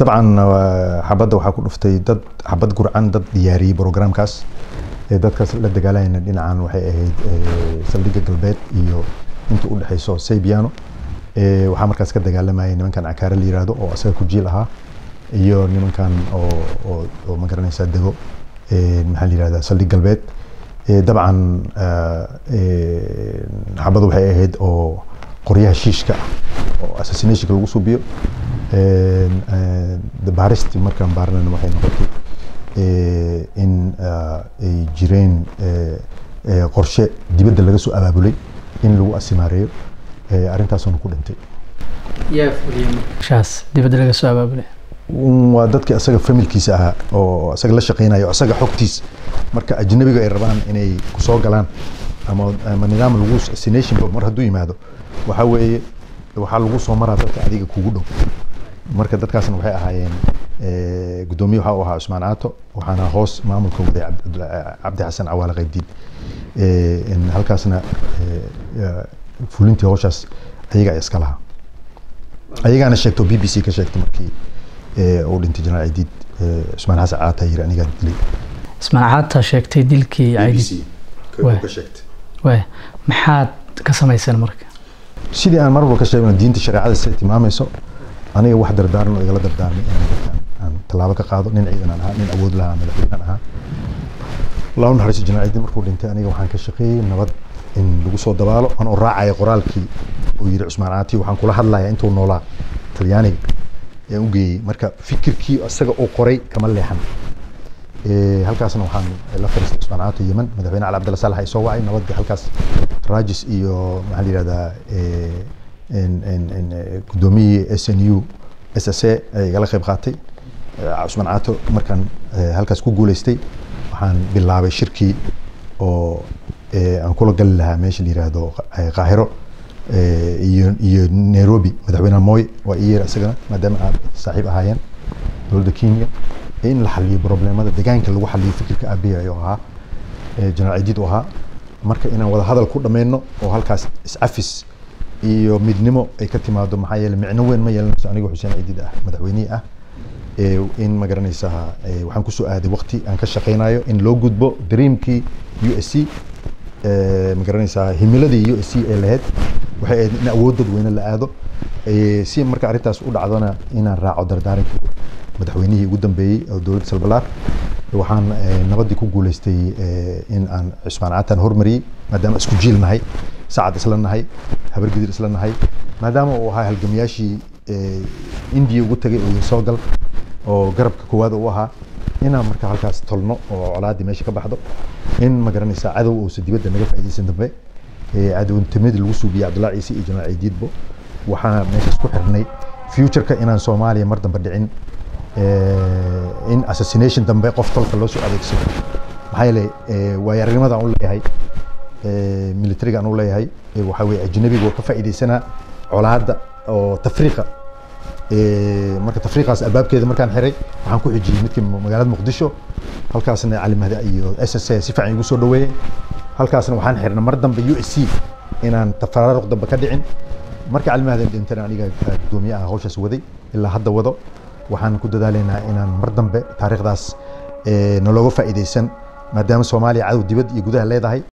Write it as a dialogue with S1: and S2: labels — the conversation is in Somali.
S1: dabcan xabadda waxaa ku dhuftay dad xabad gurcan dad diyaariyey programkaas dadkaas la dagaalayana dhinacan waxay ahayd saldhigga galbeed iyo inta u dhexeyso saybiano waxaa markaas ka dagaalamayay nimankan cakaare la yiraahdo oo asaga ku jiil ahaa iyo nimankan oo oo oo ma garanaysaa dego maxaa la yirahdaa saldhig galbeed dabcan xabaddu waxay ahayd oo qoryaha shiishka ah oo assassinationka lagu subiyo baaristi markaan baarnana waxay noqotay in ay jireen qorshe dibadda laga soo abaabulay in lagu asimaareeyo arrintaasuna ku dhintay
S2: shaas dibadda laga soo abaabulay
S1: waa dadkii asaga familkiisa ahaa oo asaga la shaqeynayo asaga xogtiis marka ajnabiga ay rabaan inay kusoo galaan ama ama nidaam lagu assassination mar hadduu yimaado waxaa weeye waxaa lagu soo maraa dadka adiga kugu dhow marka dadkaasna waxay ahaayeen gudoomiye waxa uu ahaa cusmaan caato waxaana hoos maamulka waday cabdi xasan cawaale qaybdiin halkaasna fulintii howshaas ayaga iska lahaa ayagaana sheegto b b c ka sheegtay markii uu dhintay jenaraal cidiid cusmaan xasan caata yiri anigaa dilay
S2: ismaan caata sheegtay dilkii waay maxaad ka samayseen marka
S1: sidii aan mar walba ka sheegno diinta shareecada siday tilmaamayso aniga wax dardaaran oo igala dardaarmay inaan dadkan aan tallaabo ka qaado nin ciidan aan ahaa nin awood lahaa madaxweynan ahaa laba naxariiso jenaraal cidiid markuu dhintay aniga waxaan ka shaqeeyey nabad in lagu soo dabaalo anoo raacaya qoraalkii uu yiri cusmaan caati waxaan kula hadlayaa intuu noolaa talyaaniga ayaan u geeyey marka fikirkii isaga uu qoray kama leexan halkaasna waxaan la fariistay cusmaan caato yemen madaxweyne cali cabdalla saalax ay soo wacay nabadii halkaas raajis iyo maxaa la yihahdaa gudoomiyihii s n u s s a ay igala qayb qaatay cusmaan caato markaan halkaas ku guuleystay waxaan bilaabay shirkii oo aan kula gali lahaa meesha la yiraahdo qaahiro iyo iyo nairobi madaxweyne moy waa ii yeer isagana maadaama aad saaxiib ahaayeen dowladda kenya in la xaliyo problemada deegaanka lagu xaliyo fikirka aabiya ayuu ahaa jenaraal cidiid u ahaa marka inaan wada hadal ku dhameyno oo halkaas iscafis iyo midnimo ay ka timaado maxaa yeele micno weyn ma yeelanayso aniga xuseen cidiid ah madaxweynihii ah in ma garanaysaa waxaan kusoo aaday waqti aan ka shaqeynayo in loo gudbo dreamkii u s c ma garanaysaa himiladii u s c ee lahayd waxay ahayd in awood dadweyne la aado si marka arrintaas u dhacdona inaan raaco dardaarankii madaxweynihii ugu dambeeyey oo dowladda salbalaar waxaan nabadii ku guuleystay in aan cusmaan caataan hormariyey maadaama isku jiil nahay sacad isla nahay habargidir isla nahay maadaama uu ahaa halgamayaashii indiya ugu tagay oo soo gal oo garabka koowaad u ahaa inaan marka halkaas tolno oo colaadii meesha ka baxdo in ma garanaysaa cadow uusa dibadda naga faa'iidaysan dambe cadownimadii lagu suubiyey cabdullahi ciise iyo jenaraal ciidiidbo waxaa meeshaas ku xirnay futureka inaan soomaaliya mar dambe dhicin in assassination dambe qof tolka loo soo adeegsado maxaa yeelay waayarinimada aan u leeyahay militariga aan u leeyahay waxaa weye ajnabiga oo ka faa'iidaysanaa colaadda oo tafriiqa marka tafriiqaas albaabkeeda markaan xiray waxaan ku xijiyey midkii magaalada muqdisho halkaasna cali mahdi iyo s s a si fiican igu soo dhaweeyey halkaasna waxaan xirnay mar dambe u s c inaan tafaraaruq dambe ka dhicin marka cali mahdi dhintana aniga gudoomiye ah hawshaas waday ilaa hadda wado waxaan ku dadaalaynaa inaan mar dambe taariikhdaas nalooga faa'iidaysan maadaama soomaaliya cadow dibad iyo gudaha leedahay